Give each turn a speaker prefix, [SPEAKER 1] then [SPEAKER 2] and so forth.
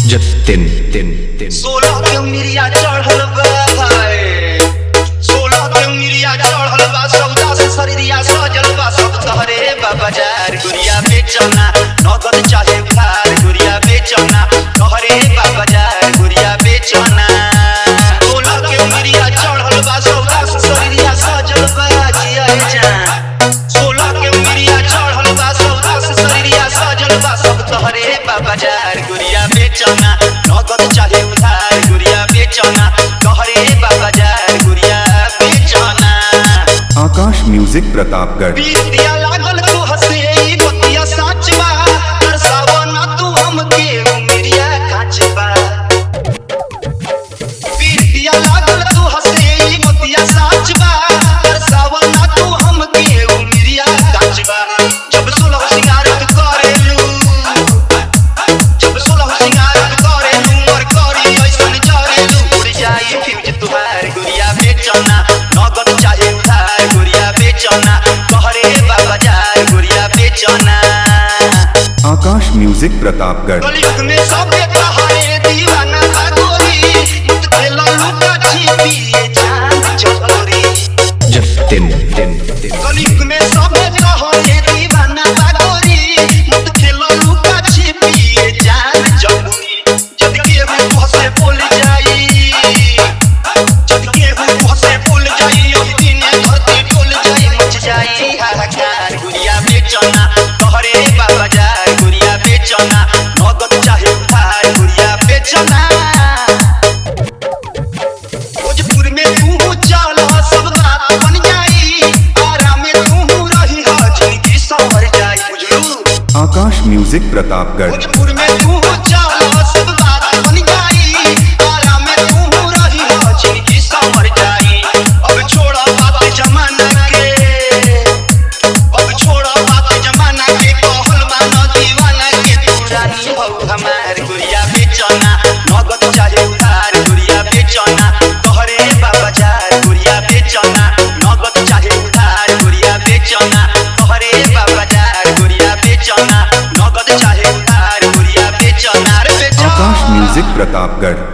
[SPEAKER 1] जतिन तिन तिन
[SPEAKER 2] सोलह के मिरिया चढ़ल बा हाय। सोलह के मिरिया चढ़ल बा सौदा से शरीरिया सजल बा सब तहरे बा बाजार गुड़िया बेचना नगद चाहे उधार गुड़िया बेचना तहरे बा बाजार गुड़िया बेचना सोलह के मिरिया चढ़ल बा सौदा से शरीरिया सजल बा जिया जान सोलह के मिरिया चढ़ल बा सौदा से शरीरिया सजल बा सब तहरे बा बाजार गुड़िया बेचना नगद चाहे उधार गुड़िया बेचना तहरे बा बाजार गुड़िया बेचना
[SPEAKER 3] आकाश म्यूजिक प्रतापगढ़
[SPEAKER 2] बीतिया लागल तू हसे ई बतिया साच बा तरसावा ना तू हमके उमरिया काच बा बीतिया लागल तू हसे ई बतिया साच बा तरसावा ना तू हमके उमरिया काच बा जब सोलह सिंगार तू करेलू जब सोलह सिंगार तू करेलू मोर करी ऐसन जरेलू उड़ जाई फ्यूज तुहार गुड़िया बेचना नगद चाहे उधार गुड़िया बेचना कहरे बाबा जार गुड़िया बेचना
[SPEAKER 3] आकाश म्यूजिक प्रतापगढ़
[SPEAKER 2] कलयुग में सबे कहारे दीवाना था गोरी मुत खेला लुका छिपी जान चोरी
[SPEAKER 1] जतिन तिन तिन
[SPEAKER 2] कलयुग में सबे कहारे दीवाना था गोरी मुत खेला लुका छिपी जान चोरी जद केहू हंसे बोल जाई जद केहू हंसे बोल जाई ओही दिने धरती डोल जाई मच जाई हाहाकार गुड़िया बेचना कहरे बाबा जार गुड़िया बेचना नगद चाहे उधार गुड़िया बेचना भोजपुर में तू चल सब बात बन जाई आराम में तू रही ह जिंदगी संवर जाई बुझलू
[SPEAKER 3] आकाश म्यूजिक प्रतापगढ़
[SPEAKER 2] भोजपुर में तू चल सब बात बन जाई आराम में तू रही ह जिंदगी संवर जाई अब छोड़ा बात जमाना के अब छोड़ा बात जमाना के कहल मानो दीवाना के तू रानी हो हमार गुड़िया बेचना नगद चाहे उधार गुड़िया बेचना तोहरे बाबा जार गुड़िया बेचना नगद चाहे उधार गुड़िया बेचना तोहरे बाबा जार गुड़िया बेचना नगद चाहे उधार गुड़िया बेचना रे बेचना
[SPEAKER 3] आकाश म्यूजिक प्रतापगढ़